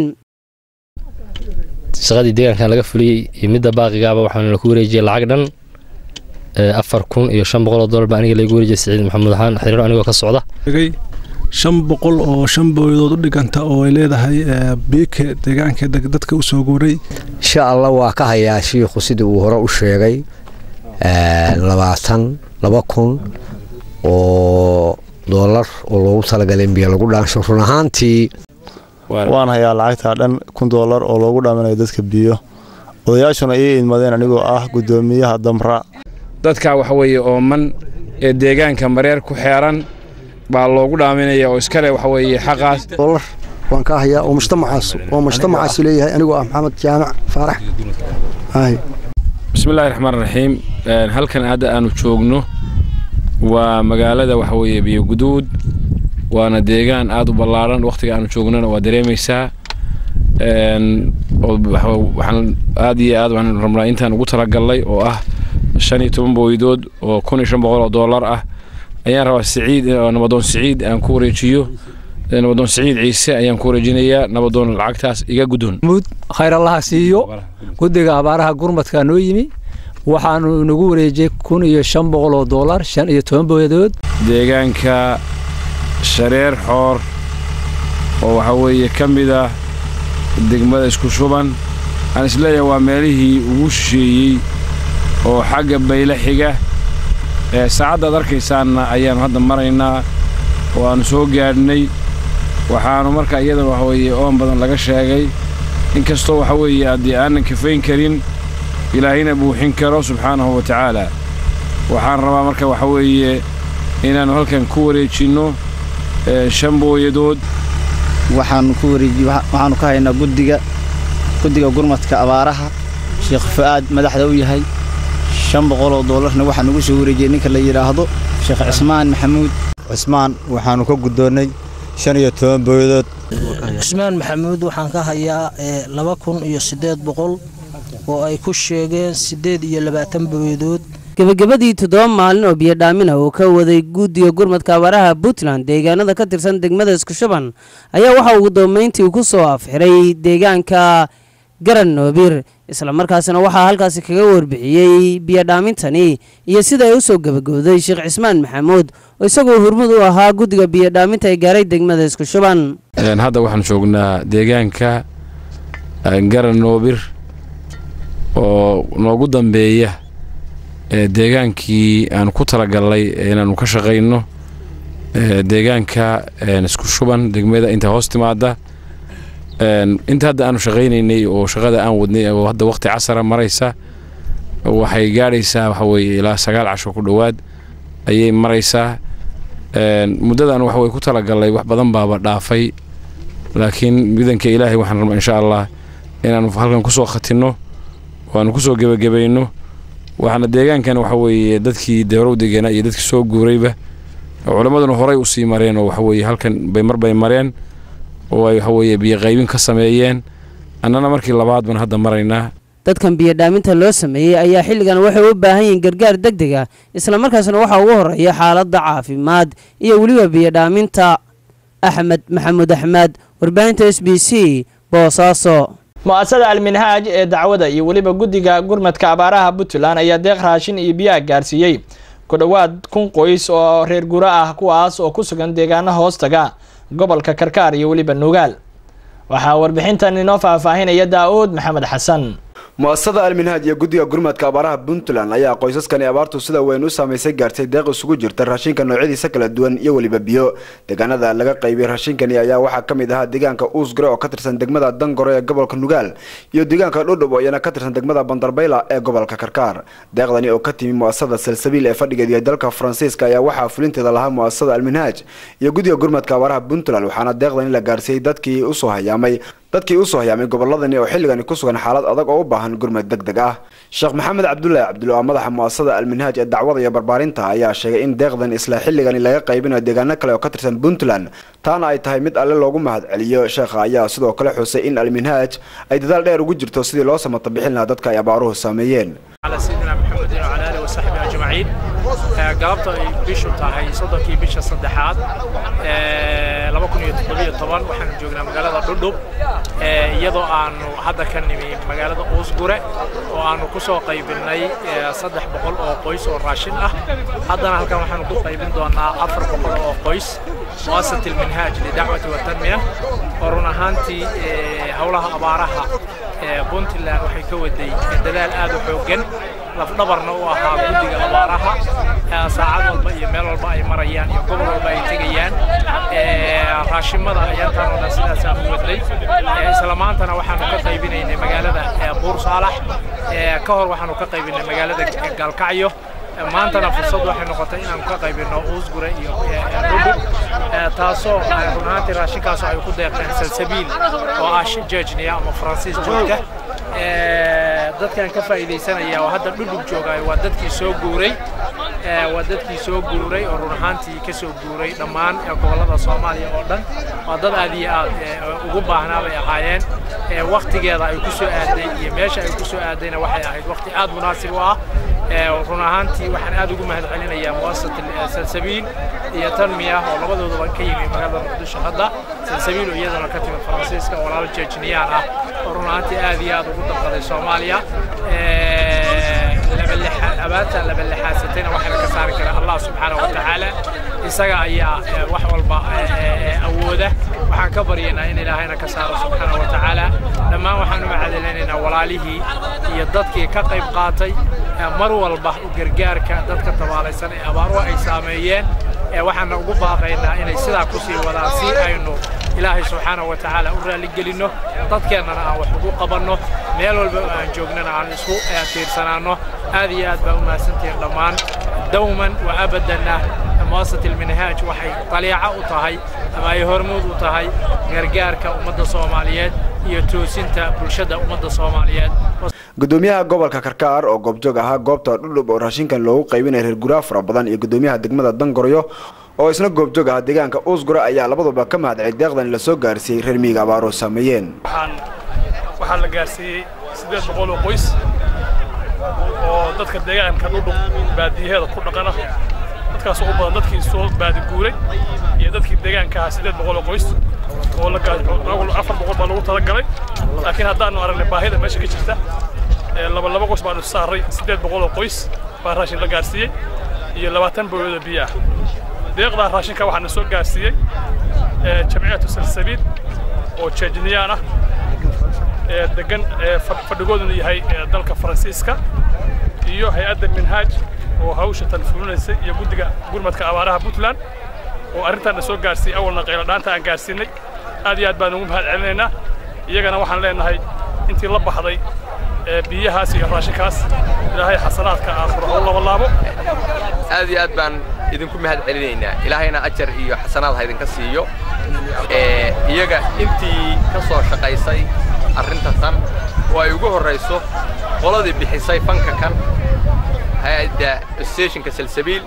shaqadii deegaankan laga fuliyey iyo midda baaqigaaba waxaana laku wareejiyey lacag dhan afar kun iyo shan boqol oo dollar baa aniga lagu wareejiyey siciid maxamuud ahaan xiriiro anigoo ka socda shan boqol oo shan booyadood u dhiganta oo ay leedahay biike deegaanka dadka u soo guuray insha allah waa ka hayaa shiikhu sidii uu hore u sheegay labaatan laba kun oo doolar oo loogu talagalay in biyo lagu dhaansho run ahaantii waan hayaa lacagtaa dhan kun doolar oo loogu dhaaminayo dadka biyo odayaashuna ii idmadeen anigoo ah guddoomiyaha damra dadka waxa weeye ooman ee deegaanka mareer ku xeeran baa loogu dhaaminaya oo iskale waxa weeye xaqaas doolar waan ka hayaa oo mujtamacaas oo mujtamacaas leeyahay anigoo ah maxamed jaamac faarax bismillahi raxmaan raxiim halkan hadda aanu joogno waa magaalada waxa weeye biyoguduud waana deegaan aada u ballaaran wakhtiga aanu joognana waa dareemaysaa waxaan aad iyo aad waxaan rabnaa intaan ugu talagalnay oo ah shan iyo toban booydood oo kun iyo shan boqol oo doolar ah ayaan rabaa siciid nabadoon siciid aan ku wareejiyo nabadoon siciid ciise ayaan ku wareejinayaa nabadoon lacagtaas iga guddoon khayr allaha siiyo guddiga abaaraha gurmadka noo yimi waxaanu nagu wareejiyey kun iyo shan boqol oo doolar shan iyo toban booyadood deegaanka shareer xoor oo waxaa weeye ka mid ah degmada isku shuban aan isleeyahay waa meelihii ugu shisheeyey oo xagga bayle xiga ee saacaddaad arkaysaanna ayaannu hadda maraynaa oo aannu soo gaadhnay waxaannu marka iyadana waxa weeye oon badan laga sheegay inkastoo waxa weeye haddii aanan kafayn karin ilaahayna buuxin karo subxaanahu wa tacaala waxaan rabaa marka waxa weeye inaannu halkan ku wareejinno shan booyadood waxaanu ku wareeji waxaanu ka haynaa guddiga guddiga gurmadka abaaraha sheekh fu'aad madaxda u yahay shan boqol oo doolarna waxaa nagu soo wareejiyey ninka la yidhaahdo sheekh cismaan maxamuud cismaan waxaanu ka guddoonnay shan iyo toban booyadood cismaan maxamuud waxaan ka hayaa laba kun iyo siddeed boqol oo ay ku sheegeen siddeed iyo labaatan booyadood gebagabadii toddoba maalin oo biyodhaamina uu ka waday guddiga gurmadka abaaraha puntland deegaanada ka tirsan degmada iskushuban ayaa waxa ugu dambeyntii ku soo afxiray deegaanka garan noobir islamarkaasina waxaa halkaasi kaga warbixiyey biyodhaamintani iyo sida ay u soo gebagowday sheekh cismaan maxamuud oo isagoo hormud u ahaa guddiga biyodhaaminta ee gaaray degmada iskushuban hadda waxaan joognaa deegaanka garan noobir oo noogu dambeeya deegaankii aanu ku talagalnay inaanu ka shaqayno deegaanka isku shuban degmada inta hoos timaada inta hadda aanu shaqaynaynay oo shaqada aan wadnay oo hadda waqti casara maraysa waxay gaadhaysaa waxa weeye ilaa sagaal casho ku dhowaad ayay maraysaa muddadan waxa weye ku talagalnay wax badan baaba dhaafay laakiin midanka ilaahay waxaan rabnaa insha allah inaanu halkan kusoo khatinno oo aanu kusoo gebagabayno waxaana deegaankan waxa weeye dadkii deerow deganaa iyo dadkii soo guurayba culammaduna horay usii mareen oo waxa weeye halkan bay mar bay mareen oo ay waxa weeye biyo qaybin ka sameeyeen annana markii labaad baan hadda maraynaa dadkan biyodhaaminta loo sameeyey ayaa xilligan waxay u baahan yihiin gargaar deg deg ah islamarkaasna waxaa ugu horreeya xaaladda caafimaad iyo weliba biyodhaaminta axmed maxamuud axmed warbaahinta s b c boosaaso mu-asada alminhaaj ee dacwada iyo weliba guddiga gurmadka abaaraha puntland ayaa deeq raashin iyo biyaha gaarsiiyey ku dhowaad kun qoys oo reer guro ah kuwaas oo ku sugan deegaana hoostaga gobolka karkaar iyo weliba nugaal waxaa warbixintan inoo faahfaahinaya daa-uud maxamed xasan mu-asasada alminhaaj iyo guddiga gurmadka abaaraha puntland ayaa qoysaskani abaartu sida weyn u saamaysay gaartay deeq isugu jirta raashinka noocyadiisa kala duwan iyo weliba biyo deegaanada laga qaybiyey raashinkani ayaa waxaa ka mid ahaa deegaanka uusgare oo ka tirsan degmada dangoro ee gobolka nugaal iyo deegaanka dhudhub oo iyana ka tirsan degmada bandarbayla ee gobolka karkaar deeqdani oo ka timi mu-asasada salsabiil ee fadhigeed iyo dalka faransiiska ayaa waxaa fulinteeda lahaa mu-asasada alminhaaj iyo guddiga gurmadka abaaraha puntland waxaana deeqdani la gaarsiiyey dadkii usoo hayaamay dadkii usoo hayaamay goboladani oo xilligani ku sugan xaalad adag oo u baahan gurmad deg deg ah sheekh maxamed cabdulaahi cabdulla madaxa mu-asasada alminhaaj ee dacwada iyo barbaarinta ayaa sheegay in deeqdan isla xilligani laga qaybinayo deegaano kale oo ka tirsan puntland taana ay tahay mid alle loogu mahad celiyo sheekha ayaa sidoo kale xusay in alminhaaj ay dadaal dheer ugu jirto sidii loo samata bixin lahaa dadka ay abaaruhu saameeyeen galabta ay bishu tahay soddonkii bisha saddexaad waxaanu joognaa magaalada dhudhub iyadoo aanu hadda ka nimi magaalada uusgure oo aanu ku soo qaybinnay saddex boqol oo qoys oo raashin ah haddana halkan waxaanu ku qaybin doonaa afar boqol oo qoys muasasat ilminhaaj lidacwati watanmiya oo run ahaantii howlaha abaaraha puntland waxay ka waday dadaal aad u xooggan lafdhabarna u ahaa guddiga abaaraha saacad walba iyo meel walba ay marayaan iyo gobol walba ay tegayaan raashimada ayaantaan oo dhan sidaasaan u wadnay isla maantana waxaanu ka qaybinaynay magaalada buur saalax ka hor waxaanu ka qaybinay magaalada gaalkacyo maantana fursad waxay noqotay inaanu ka qaybino uusgure iyo dhudhub taasoo run ahaantii raashinkaasoo ay ku deeqeen salsabiil oo ah jejniya ama faransiis joogta dadkan ka faa'iidaysanaya oo hadda dhudhub joogaayo waa dadkii soo guuray waa dadkii soo guuray oo run ahaantii ka soo guuray dhammaan gobollada soomaaliya oo dhan waa dad aad iyo aad ugu baahnaa bay ahaayeen waktigeeda ay ku soo aaday iyo meesha ay ku soo aadayna waxay ahayd wakti aad munaasib u ah run ahaantii waxaan aad ugu mahad celinayaa muasasat salsabiil iyo tanmiya oo labadooduba ka yimi magaalada muqdisho hadda salsabiil oo iyaduna ka timid faransiiska walaal jejniyaan ah oo run ahaantii aad iyo aad ugu danqaday soomaaliya abaarta labalexaasatayna waxaana ka saari kara allah subxaanahu wa tacaala isaga ayaa wax walba awooda waxaan ka baryaynaa in ilaahayna ka saaro subxaanahu wa tacaala dhammaan waxaan u macadalinaynaa walaalihii iyo dadkii ka qayb qaatay mar walba gargaarka dadka tabaalaysan ee abaaruhu ay saameeyeen waxaana ugu baaqaynaa inay sidaa ku sii wadaan si aynu ilaahay subxaanahu wa tacaala u raaligelinno dadkeennana aan wax ugu qabanno meel walba oo aan joognana aan isku tiirsanaanno aad iyo aad baa u mahadsantihiin dhammaan dawman wa abadanna muasasat ilminhaaj waxay taliico u tahay ama ay hormuud u tahay gargaarka ummadda soomaaliyeed iyo toosinta bulshada ummadda soomaaliyeed gudoomiyaha gobolka karkaar oo goobjoog ahaa goobta dhudhub oo raashinkan loogu qaybinaya reer guraa fara badan iyo gudoomiyaha degmada dangoryo oo isna goobjoog ahaa deegaanka uusgura ayaa labaduba ka mahadcay deeqdan la soo gaarsiiyey reer miyiga abaaroo saameeyeen waxaa la gaarsiiyey siddeed boqol oo qoys oo dadka deegaanka dhudhub baadiyaheeda ku dhaqana dadkaas u badan dadkii soo baadiguuray iyo dadkii deegaanka ahaa siddeed boqol oo qoys oo afar boqol baa lagu talagalay laakiin haddaanu aragnay baahida meesha ka jirta laba laba qoys baanu saaray siddeed boqol oo qoys baa raashin la gaarsiiyey iyo labaatan booyada biyo ah deeqdaa raashinka waxaana soo gaarsiiyey jamciyatu salsabiil oo jeejniyaan ah degan fadhigooduna yahay dalka faransiiska iyo hay-adda minhaaj oo hawsha tan fulinaysay iyo guddiga gurmadka abaaraha puntland oo arrintaana soo gaarsiiyey awalna qayladhaanta aan gaarsiinay aad iyo aad baan ugu mahad celinaynaa iyagana waxaan leenahay intii la baxday biyahaas iyo raashinkaas ilaahay xasanaadka aakhiro ha u labalaabo aad iyo aad baan idinku mahad celinaynaa ilaahayna ajar iyo xasanaad ha idinka siiyo iyaga intii ka soo shaqaysay arrinta tan oo ay ugu horrayso qoladii bixisay fanka kan hay-adda stationka salsabiil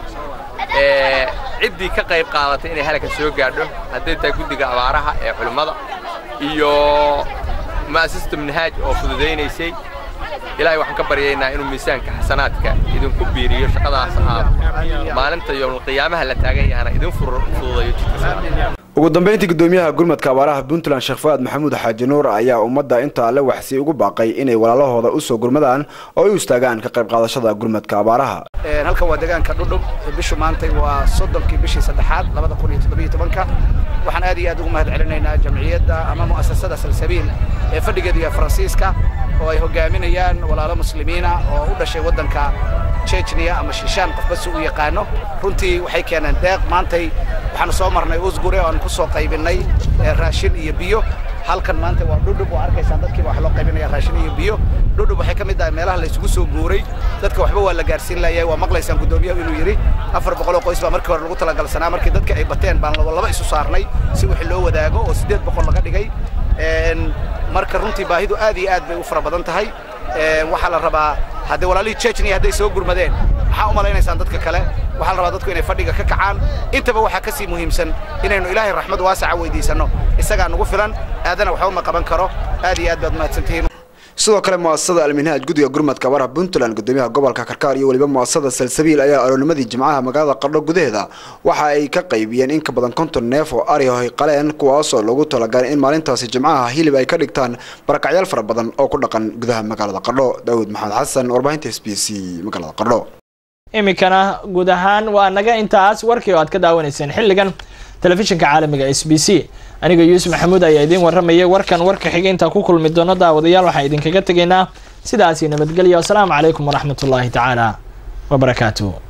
ciddii ka qayb qaadatay inay halkan soo gaadho hadday tahay guddiga abaaraha ee culimmada iyo ma'asasata minhaaj oo fududaynaysay ilaahay waxaan ka baryaynaa inuu miisaanka xasanaadka idinku biiriyo shaqadaas aad maalinta yowmulqiyaamaha la taagan yahana idin fududayo jidka ugu dambeyntii gudoomiyaha gurmadka abaaraha puntland sheekh fuaad maxamuud xaaji nuur ayaa ummadda inta alle waxsi ugu baaqay inay walaalahooda usoo gurmadaan oo ay u istaagaan ka qayb qaadashada gurmadka abaaraha halkan waa deegaanka dhudhub bishu maantay waa soddonkii bishii saddexaad labada kun iyo toddobiyo tobanka waxaan aad iyo aad ugu mahad celinaynaa jamciyadda ama mu'asasada salsabiil ee fadhigeeda iyo faransiiska oo ay hogaaminayaan walaalo muslimiina oo u dhashay waddanka chechnia ama shishaan qofba si u yaqaano runtii waxay keeneen deeq maantay waxaanu soo marnay usgure oo aan ku soo qaybinnay raashin iyo biyo halkan maanta waa dhudhub waa arkaysaan dadkiiba wax loo qaybinaya raashin iyo biyo dhudhub waxay ka mid tahay meelaha la isugu soo guuray dadka waxba waa la gaarsiin layahay waa maqlaysaan guddoomiyahu inuu yidhi afar boqoloo qoys baa markii hore lagu talagalsanaa markii dadka ay bateen baan laba laba isu saarnay si wixii loo wadaago oo siddeed boqol laga dhigay marka runtii baahidu aad iyo aad bay u fara badan tahay waxaa la rabaa haddii walaalihii chechnia hadday soo gurmadeen maxaa u malaynaysaan dadka kale waxaa la rabaa dadku inay fadhiga ka kacaan intaba waxaa ka sii muhiimsan inaynu ilaahay raxmad waasaca weydiisanno isagaa nugu filan aadana waxba ma qaban karo aad iyo aad baad mahadsantihiin sidoo kale mu'asasada alminhaaj guddiga gurmadka abaaraha puntland gudoomiyaha gobolka karkaar iyo weliba mu'asasada salsabiil ayaa aroonimadii jimcaha magaalada qardho gudaheeda waxa ay ka qaybiyeen in ka badan konton neef oo ari ay qaleen kuwaasoo loogu talagalay in maalintaasi jimcaha hilib ay ka dhigtaan barakacyaal fara badan oo ku dhaqan gudaha magaalada qardho daawud maxamed xasan warbaahinta s b c magaalada qardho iminkana guud ahaan waa naga intaas warkii oo aad ka daawanayseen xilligan telefishinka caalamiga s b c aniga yuusuf maxamuud ayaa idiin warramayay warkan warka xiga intaa ku kulmi doono daawadayaal waxaan idinkaga tegaynaa sidaasi nabadgelya wasalaamu calaykum waraxmatullaahi tacaala wabarakaatuh